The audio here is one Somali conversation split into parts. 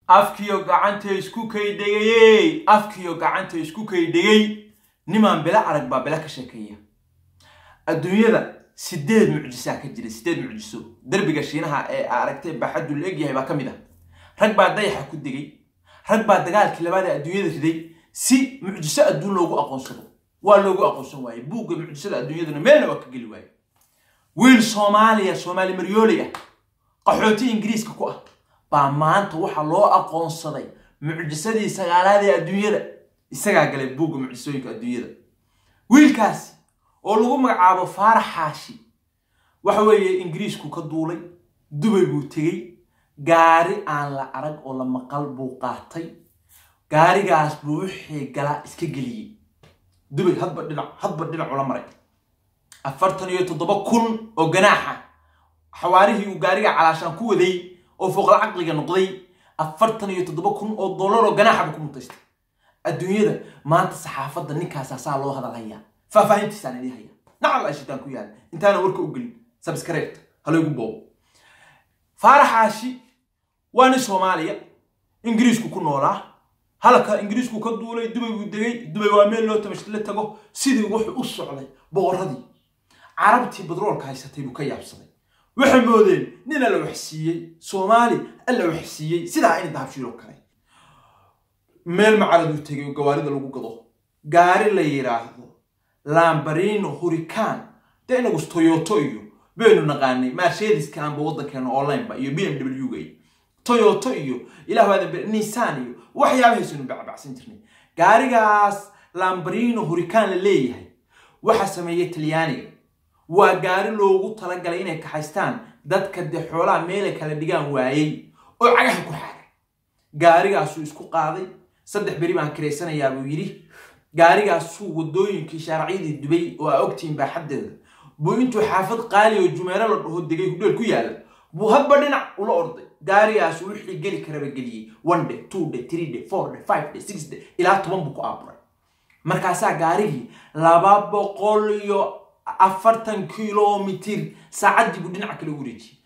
afkiyo gacanta isku kaydhegayey afkiyo gacanta isku kaydhegay nimaan bilo arag baa bilo ka sheekeeya adduunyada sideed mucjisaa ka jira sideed mucjiso derbiga shiinaha ee aragtay baaxaddu la egyahay baa ka mid ah rag baa dayaxa ku degay rag baa dagaalkii labaad ee adduunyada riday si mucjiso adduun loogu aqoonsado waa loogu aqoonsan waaye buugga mucjisada adduunyaduna meelna waa ka geli waaye wiil soomaaliya soomaali maryooley ah qaxooti ingiriiska ku ah baa maanta waxaa loo aqoonsaday mucjisadii sagaalaad ee adduunyada isagaa galay buugga mucjisooyinka adduunyada wiilkaasi oo lagu magacaabo faarax xaashi waxa weeye ingiriisku ka duulay dubay buu tegey gaari aan la arag oo la maqal buu qaatay gaarigaas buu wixii galaa iska geliyey dubay hadba dhinac hadba dhinac ula maray afartan iyo toddoba kun oo ganaaxa xawaarihii uu gaariga calaashaan ku waday oo fooqla caqliga noqday afartan iyo toddoba kun oo dollar oo ganaaxaba ku mutaystay adduunyada maanta saxaafadda ninkaasaa saa loo hadalhayaa faahfaahintiisaan idii haya nacal ashitaan ku yaala intaana warka u gelin sabskareet halaygu boobo faaraxaashi waa nin soomaaliya ingiriisku ku noolaa halka ingiriisku ka duulay dubay buu degay dubay waa meel loo tabashla tago sidii wuxuu u socday boqorradii carabtii badroolka haysatay buu ka yaabsaday waxay moodeen nin alla waxsiiyey soomaali alla waxsiiyey sidaa in dahabshiiloo kale meel macaraduu tegay oo gawaarida lagu gado gaari la yidhaahdo lambarino hurican dee inagus toyoto iyo baynu naqaanay mercedeska aanba waddankeena onlineba iyo b m w ga iyo toyoto iyo ilah waadan nissan iyo waxyaabahaysanu bacbacsan jirnay gaarigaas lambarino hurican la leeyahay waxaa sameeyey talyaaniga waa gaari loogu talagalay inay kaxaystaan dadka dee xoolaha meelay kala dhigaan waayey oo cagaha ku xaaray gaarigaasuu isku qaaday saddex beri baan kiraysanayaa buu yidhi gaarigaasuu wadooyinkii shaaracyadii dubay oo aa ogtihiin baaxaddeeda buu intuu xaafad qaali oo jumeero la dhaho degay hudheel ku yaala buu hadba dhinac ula orday gaarigaasu wixii geli karaba geliyey one day two day three day four day five day six day ilaa toban buu ku aaburay markaasaa gaarigii laba boqol iyo afartan kilomitir saacaddii buu dhinaca kale u wareejiyey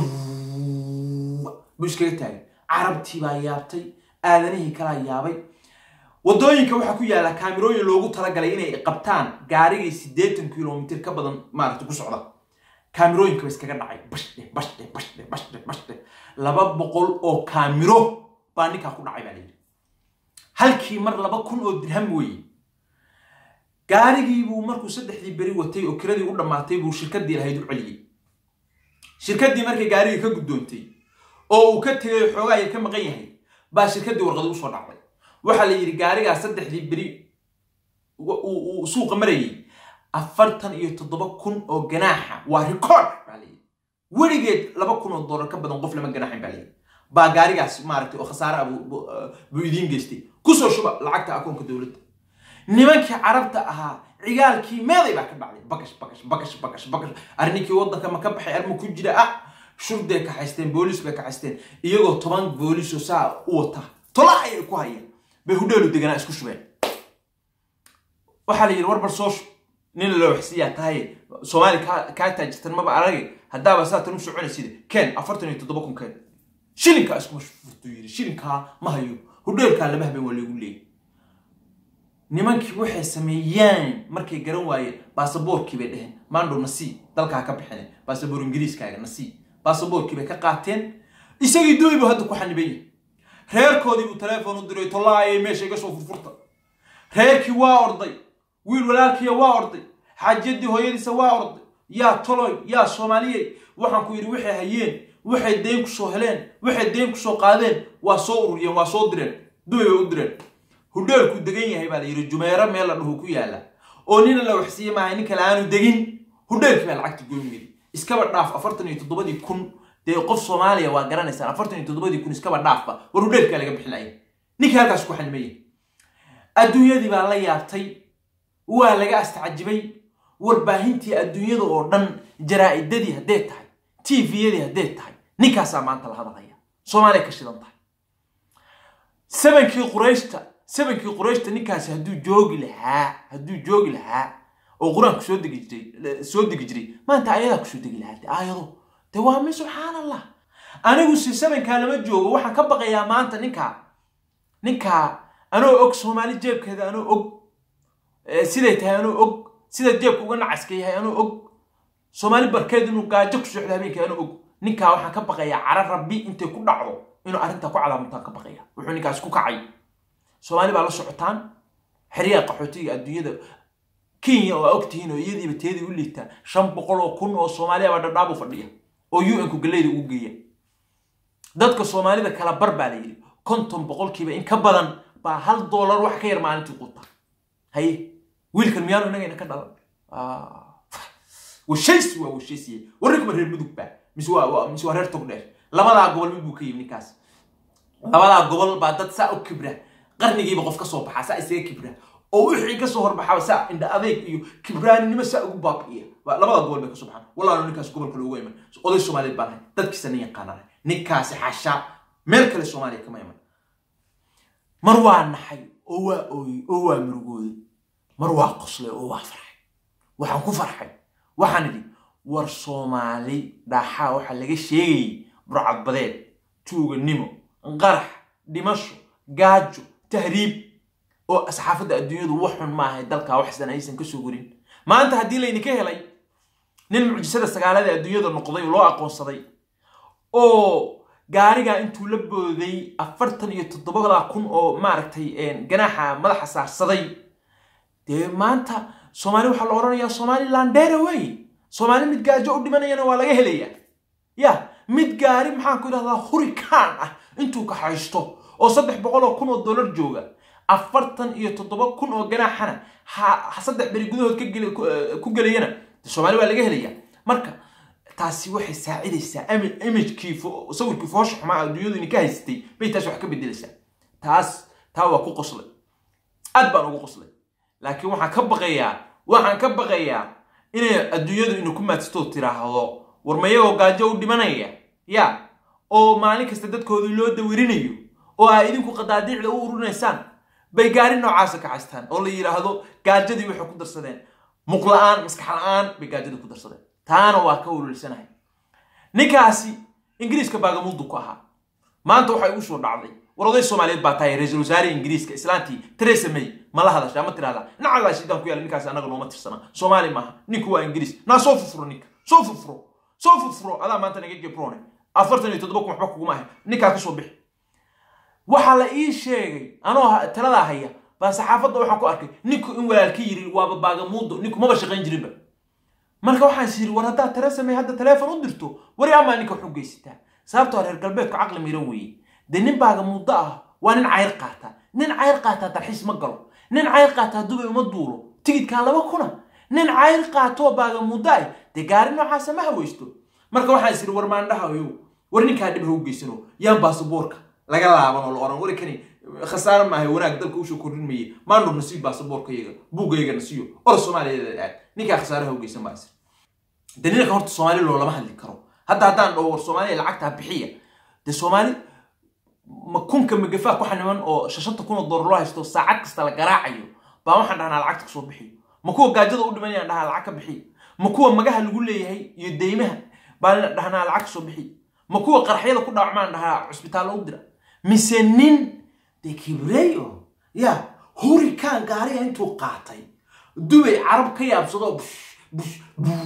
buu iskaga taagay carabtii baa yaabtay aadanihii kalaa yaabay wadooyinka waxaa ku yaala kaamirooyin loogu talagalay inay qabtaan gaarigii siddeetan kilomitir ka badan maaragta ku socda kaamirooyinka ba iskaga dhacay bashdhe bashdhe bashdhe bashdhe bashdhe laba boqol oo kaamiro baa ninkaa ku dhacay baa layidhi halkii mar laba kun oo dirham weeye gaarigii buu markuu saddexdii beri watay oo kiradii u dhammaatay buu shirkaddii lahayd u celiyey shirkaddii markay gaarigii ka guddoontay oo uu ka tegay xoogaa yar ka maqan yahay baa shirkaddii warqadi usoo dhacday waxaa la yidhi gaarigaas saddexdii beri uu suuqa marayay afartan iyo toddoba kun oo ganaaxa waa record baa la yidhi weligeed laba kun oo dollar ka badan qof lama ganaaxin baa la yidhi baa gaarigaas maaragtay oo khasaare ah buu idiin geystay kusoo shuba lacagta akoonka dowladda nimankii carabta ahaa cigaalkii meeday baa ka dhacday bakash bakash bakash bakash bakash arrinkii waddanka ma ka baxay arma ku jira ah shurday kaxaysteen booliis bay kaxaysteen iyagoo toban booliisoo saa u wata tola ayay ku hayeen bay hudheelu deganaa isku shubeen waxaa la yidhi warbar soo shub nin la waxsiiyaa tahay soomaali kaa taajirtan maba arage haddaaba saatan u soconaysida keen afartan iyo toddoba kun keen shilinkaa iskuma furtuu yidhi shilinkaa ma hayo hudheelkaa lama habeen waa lagu leeyay nimankii waxay sameeyeen markay garan waayeen baasaboorkii bay dheheen maandhow nasii dalkaa ka bixine baasaboor ingiriiskaaga nasii baasaboorkii bay ka qaateen isagii duuy buu hadda ku xaniban yahay reerkoodii buu teleefon u diray tollaayay meesha iga soo furfurta reerkii waa orday wiil walaalkiya waa orday xaajadii hooyadiisa waa orday yaa toloy yaa soomaaliyey waxaan ku yidhi waxay hayeen waxay dayn kusoo heleen waxay dayn kusoo qaadeen waa soo ururiyeen waa soo direen duway bay u direen hudheelku degan yahay baa la yidhi jumeero meel la dhuhu ku yaala oo nina la waxsiiye maahay nin kale aanu degin hudheelkii baa lacagta goyn yidhi iskaba dhaaf afartan iyo toddobadii kun dee qof soomaaliya waa garanaysaan afartan iyo toddobadii kun iskaba dhaafba war hudheelkaa laga bixinaya ninkii halkaas ku xanimaya adduunyadii baa la yaabtay waa laga astacjibay warbaahintii adduunyada oo dhan jaraa'idadii hadday tahay tviyadii hadday tahay ninkaasaa maanta la hadalaya soomaaliya ka shidan tahay sabankii qurayshta sabankii qurayshta ninkaasi hadduu joogi lahaa hadduu joogi lahaa oo qur-aanku soo degi jiray soo degi jiray maanta ayadaa kusoo degi lahaa de aayado de waa mi subxaan allah anigu si sabankaa lama joogo waxaan ka baqayaa maanta ninkaa ninkaa anoo og soomaali jeebkeeda anoo og siday tahay anoo og sida jeebka uga nacaska yahay anoo og soomaali barkeed inuu gaajo ku socdo habeenkii anoo og ninkaa waxaan ka baqayaa cara rabbi intay ku dhacdo inuu arrintaa ku calaamutaan ka baqaya wuxuu ninkaas ku kacay soomaali baa la socotaan xeryaha qaxootiga adduunyada kenya oo aa ogtihiin oo iyadiiba teedii u liitaa shan boqol oo kun oo soomaaliya baa dhadhaabu fadhiya oo u n-ku galeyda ugu geeya dadka soomaalida kala bar baa la yidhi konton boqolkiiba in ka badan baa hal doolar wax ka yar maalintii quuta haye wiilkan miyaanu inagayna ka dhalan washays waa washaysiye warrinkuma reer mudug baa mise waa mise waa reer togdheer labadaa gobol mid buu ka yimi ninkaas labadaa gobol baa dad saa u kibra qarnigiiba qof ka soo baxaa saa isaga kibra oo wixii ka soo horbaxaa saa indha adeeg iyo kibraaninimo saa ugu baabi'iya labada gobol bay ka soo baxaan wallahi ninkaas gobol kale uga iman oday soomaaliyeed baan ahay dadkiisa nin yaqaanana ninkaasi xashaa meel kale soomaaliya kama iman mar waa naxay oo waa ooyey oo waa murugooday mar waa qoslay oo waa farxay waxaan ku farxay waxaan idhi war soomaali dhaxaa waxaa laga sheegayay burcadbadeed tuuganimo qarax dhimasho gaajo tahriib oo saxaafadda adduunyadu wax xun maahay dalkaa waxsan aysan ka soo warin maanta haddii laydinka helay nin mucjisada sagaalada adduunyada noqday oo loo aqoonsaday oo gaarigaa intuu la booday afartan iyo toddobada kun oo maaragtay ganaaxa madaxa saarsaday dee maanta soomaali waxaa la odhanayaa somaliland dheere wey soomaali mid gaajo u dhimanayana waa laga helayaa ya mid gaari maxaan ku idhahdaa hurikaan ah intuu kaxaysto oo saddex boqol oo kun oo dollar jooga afartan iyo toddoba kun oo ganaaxana ha saddex beri gudahood ku gelayana soomaali waa laga helayaa marka taasi waxay saacidaysaa imagekii sawirkii foosha xumaa adduunyadu idinka haysatay bay taas wax ka bedelaysaa taas taa waa ku qoslay aad baan ugu qoslay laakiin waxaan ka baqayaa waxaan ka baqayaa inay adduunyadu inu ku maadstoo tiraahdo war mayagoo gaajo u dhimanaya ya oo maalin kasta dadkoodii loo dawirinayo oo aa idinku qadaadiicda u urinaysaan bay gaari noocaasa ka haystaan oo la yidhaahdo gaajadii waxay ku darsadeen muqla-aan maskax la-aan bay gaajadii ku darsadeen taana waa ka walolisanahay ninkaasi ingiriiska baagamuudu ku ahaa maanta waxay ugu soo dhacday war oday soomaaliyeed baa tahay ra-iisul wasaare ingiriiska islaantii teresa may ma la hadashaa ma tirahdaa nacalaa shidaan ku yaala ninkaasi annaga nooma tirsana soomaali maaha ninku waa ingiriis naa soo furfuro ninka soo furfuro soo furfuro adaa maanta naga gebrone afartan iyo toddoba kun waxba kuguma ahay ninkaa ka soo bixi waxaa la ii sheegay anoo taladaa haya baa saxaafadda waxaan ku arkay ninku in walaalka yiri waaba baagamuudo ninku maba shaqayn jirinba marka waxaan is yiri war haddaad teresa may hadda taleefon u dirto wari amaa ninka wax u geysataa sababtoo reer galbeedku caqli miran weeye dee nin baagamuudo ah waa nin cayr qaata nin cayr qaataa dalxiis ma galo nin cayr qaataa dubay uma duulo tigidkaa laba kuna nin cayr qaatoo baagamuudo ah dee gaari noocaasa ma haweysto marka waxaan is yiri war maandhahayo war ninkaa dhib ha u geysano yaan baasaboorka laga laaban oo la oran wari kani khasaare maahay wanaag dalka usoo kordhin maye maandhur nasiib baasaboorka yaga buugayga nasiyo or soomaaliya aad ninkaa khasaare ha u geysan baa isir dee ninka horta soomaali loolama hadli karo hadda haddaan dhaho war soomaaliya lacagtaa bixiya dee soomaali ma kunka magafaa ku xaniman oo shashanta kun oo doolar loo haysto saacad kasta la garaacayo baa waxaan dhahnaa lacagta kasoo bixiyo ma kuwa gaajada u dhimanayaan dhahaa lacag ka bixiyo ma kuwa magaha lagu leeyahay iyo deymaha baan dhahnaa lacag kasoo bixiyo ma kuwa qarxyada ku dhaawacmaan dhahaa cusbitaallo u dira mise nin dee kibrey oo ya hurikaan gaariga intuu qaatay dubay carab ka yaabsado bush bush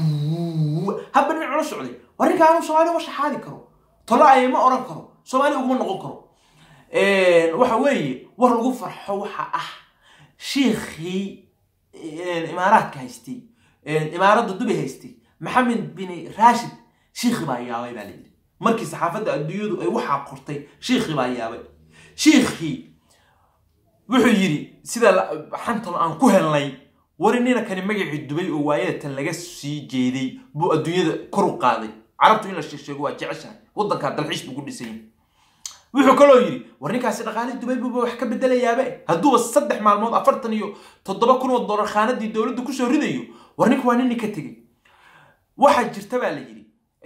habba nin cula socday war ninka anuu soomaali uma shaxaadi karo tolo ayay ma oran karo soomaali uguma noqon karo waxa weeye war lagu farxo waxa ah shiikhii imaaraadka haystay imaaradda dubay haystay maxamed bin rashid shiikhi baa yaabay baa layidhi markii saxaafadda adduunyadu ay waxaa qortay shiikhi baa yaabay shiikhii wuxuu yidhi sida xantan aan ku helnay wari nina kani magacii dubay oo waayadatan laga sii jeeday buu adduunyada kor u qaaday carabtu in la sheegsheego waa jeceshahay waddankaa dalxiis buu ku dhisan yahay wuxuu kaloo yidhi war ninkaasi dhaqaalihii dubay buuba wax ka bedelayaabe hadduuba saddex maalmood afartan iyo toddoba kun oo dollar khaanadii dowladda kusoo ridayo war ninka waa nin nin ka tegey waxaa jirta baa la yidhi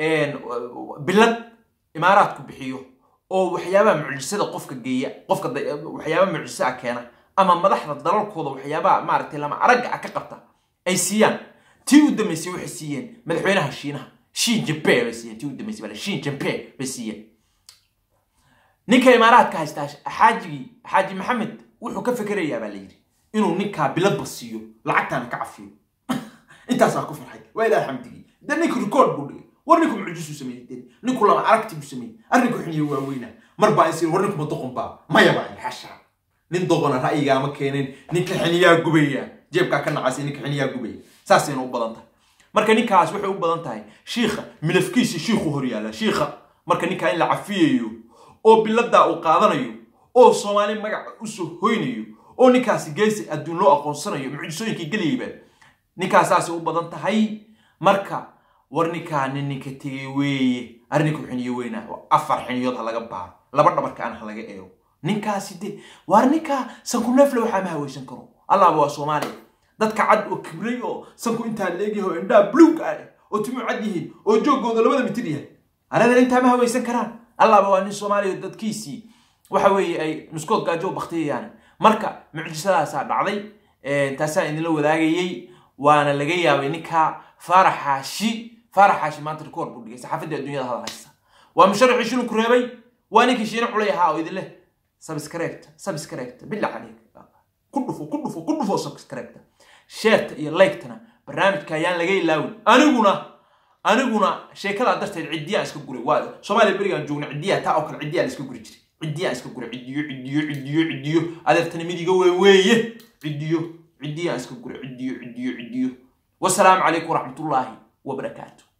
bilad imaaraadku bixiyo oo waxyaabaha mucjisada qofka geeya qofka waxyaabaha mucjisa a keena ama madaxda dalalkooda waxyaabaha maaragtay lama aragga ah ka qabta ay siiyaan tii u dambeysay waxay siiyeen madaxweynaha shiinaha shin jampe bay siiyeen tii u dambeysay bale shin jampe bay siiyeen ninka imaaraadka haystaa xaajigii xaaji maxamed wuxuu ka fekerayaa baa la yidhi inuu ninkaa biladba siiyo lacagtaana ka cafiyo intaasaa ku farxay waa ilaah xamdigii de ninku record buu dhigay war ninku mucjisuu sameeyey de ninku lama aragti buu sameeyey arrinku xuniye waaweyna mar baa isir war ninku ma doqon baa maya baa xasha nin doqona ra'yigaama keenin ninka xiniyaa gubaya jeebkaa ka nacasay ninka xiniyaa gubaya saasayna u badan tahay marka ninkaas waxay u badan tahay shiikha milafkiisa shiikhu hor yaalla shiikha marka ninkaa in la cafiyayo oo biladaa uu qaadanayo oo soomaali magaca usoo hoynayo oo ninkaasi geesi adduun loo aqoonsanayo mucjisooyinkii gelayayba ninkaasaasay u badan tahay marka war ninkaa nin ninka tegay weeye arrinku xiniyo weyna afar xiniyood ha laga baaro laba dhabarkaan ha laga eego ninkaasi de waar ninkaa sanku neefle waxaa ma haweysan karo allaaba waa soomaaliya dadka cad oo kibray oo sanku intaa leegyahay oo indhaa bluug ah oo timuu cad yihiin oo joogooda labada mitir yahay arada intaa ma haweysan karaan allaaba waa nin soomaaliya dadkiisii waxa weeye ay nuskood gaajo baktiyayaan marka mucjisadaasaa dhacday taasaan idinla wadaagayey waana laga yaabay ninka faaraxaashi faaraxaashi maanta rikoor buu dhigay saxaafadda adduunyada hadal haysta waa musharaxii shilinku reebay waa ninkii shiina culay ahaa oo idin leh subscribeta subscribeta billah caleyk ku dhufo ku dhufo ku dhufo subscribeta sheerta iyo liketana barnaamijka ayaan laga ilaawin aniguna aniguna sheekadaa darteed ciddiyaan iska guray waa soomaaliya berigaan joogna ciddiyaa taa oo kale ciddiyaa la iska guri jiray ciddiyaan iska guray ciddiyo ciddiyo ciddiyo ciddiyo adeertani midiga wey weeye ciddiyo ciddiyaan iska guray ciddiyo ciddiyo ciddiyo wasalaamu calaykum waraxmatullaahi wabarakaatu